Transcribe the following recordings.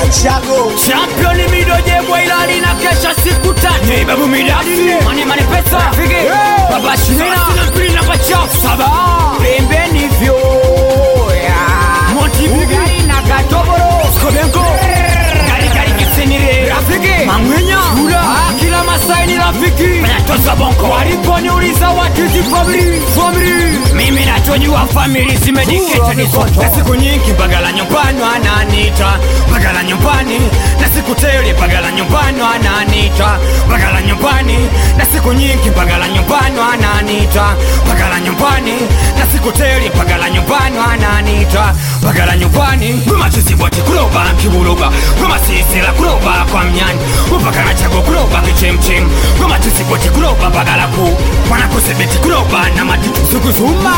Chago Champion mido jebwa ilali na kesha siku tatu Hey babu midadi Mani mani pesa Rafiki Baba shinina Sina mpili na pachafu Saba Pembeni vyo yeah. Monti bigari na katoboro Skobenko Gari gari kisenire Rafiki Mangwenya Ura Kila masai ni rafiki Menatoza bonko Waliponiuliza what is the family Family Mimi nachojua family zimejikita ni zote Na siku nyingi bagala nyumbani wananiita Bagala nyumbani Na siku tele bagala nyumbani wananiita Bagala nyumbani Na siku nyingi bagala nyumbani wananiita Bagala nyumbani Na siku tele bagala nyumbani wananiita Bagala nyumbani Goma chizibwati kuloba kibuloba Goma sisila kuloba kwa mnyani Upakana chago kuloba kichemchem Goma chizibwati kuloba bagala ku Wanakusebeti kuloba na matitu sukuzuma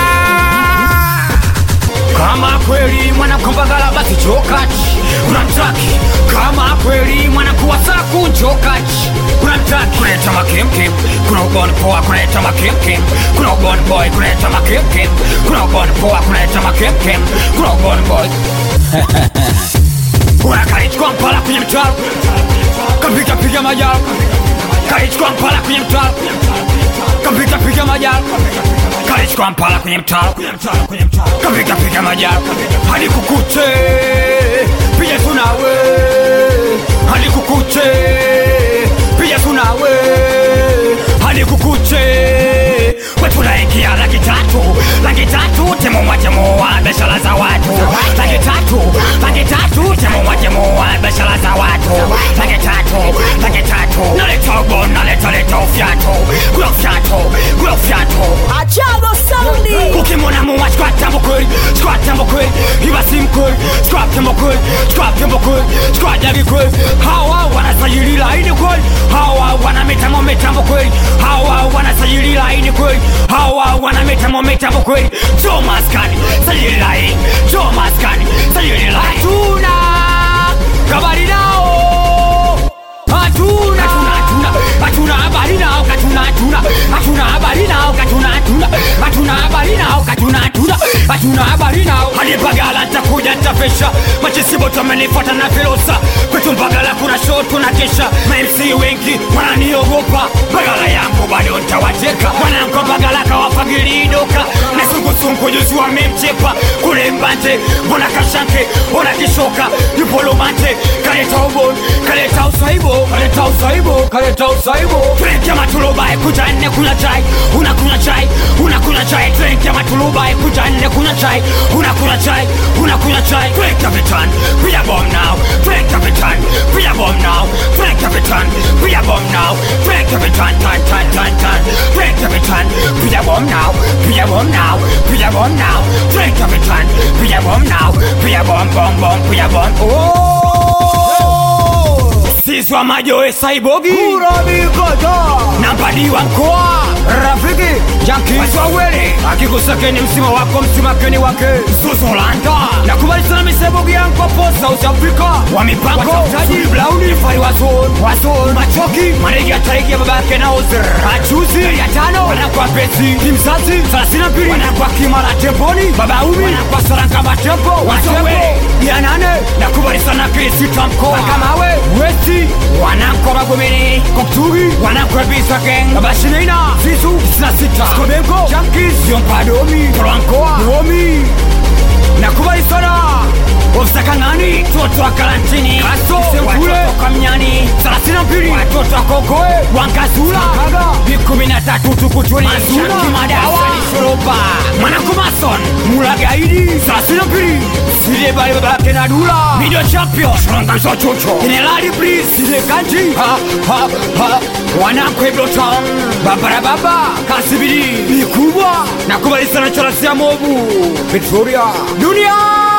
kama kweli mwanakombagala basi chokachi unamtaki kama kweli mwanakuwasaku chokachi unamtaki kuleta makemkem kuna ubon poa kuleta makemkem kuna ubon boy kuleta makemkem kuna ubon poa kuleta makemkem kuna ubon boy unakalichukua mpala kwenye mtaro kapita piga majaro kalichukua mpala kwenye mtaro kapita piga majaro kalichukua mpala kwenye mtaro kapita piga majaro hadi kukuche piga tunawe hadi kukuche piga tunawe hadi kukuche wetunaingia laki tatu laki tatu temoa temoa biashara za watu laki tatu laki tatu temoa temoa biashara za watu laki tatu laki tatu naleta ubon naleta leta ufyato kula ufyato kula ufyato Achago Saundi ukimwona muwa squatambo kweli squatambo kweli ibasi mkweli squatambo kweli squatambo kweli squadagi kweli hawa wanasajili laini kweli hawa wana mitambo mitambo kweli hawa wanasajili laini kweli hawa wana mitambo mitambo kweli jo maskani sajili laini jo maskani sajili laini hatuna kabari nao hatuna hatuna hatuna habari nao katuna hatuna hatuna habari nao katuna hatuna hatuna habari nao katuna hatuna hatuna habari nao hadi bagala ntakuja ntafesha machisibo tamenifuata na velosa kwetu bagala kuna show tunakesha mamc wengi wananiogopa bagala yangu bado ntawateka mwanangu bagala kawafagilidoka na sungusungu juzi wamemchepa kule mbante mbona kashanke ona kishoka yupolomante kaleta ubon kaleta usaibo kaleta usaibo kaleta usaibo drink ya matulubai kuja nne kunywa chai unakunywa chai unakunywa chai drink ya matulubai kuja nne kunywa chai unakunywa chai unakunywa chai drink ya vitan pia bomb now drink ya vitan pia bomb now drink ya vitan pia bomb now drink ya vitan tan tan tan tan drink ya vitan pia bomb now pia bomb now pia bomb now drink ya vitan pia bomb now pia bomb bomb bomb pia bomb oh sisi wa majoe saibogi nambadiwa mkoa rafiki jankiswawele akikusakeni msima wako msimakeni wake zuzolanda nakubali sana misebogi yankopo south africa wa mipango watafutaji blauni fari wazon wazon machoki maregi ya taigi ya babake na ozer machuzi ya tano wanakwa pesi kimzazi thelathini na mbili wanakwa kimara temponi babaumi wanakwa sarangama tempo watembo ya nane nakubali sana kilisita mkoa kamawe westi wanakwa magomeni koktugi wanakwa bisa geng babashinina zizu sina sita skobenko jankis yompadomi tolwankoa domi nakubali sana osakangani toto wa karantini watoto kamnyani thelathini na mbili watoto wa kokoe wankazula ni kumi na tatu tukutuni kimadawa shoroba mwanakumason mulagaidi thelathini na mbili sile bali babake na dula midio champion shronganzo chocho generali bris sile kanji ha ha ha wanakwebloton babarababa kasibiri mikubwa nakubali sana charasia mobu victoria duniani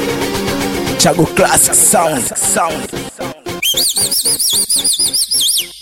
Chago Classic Sound Sound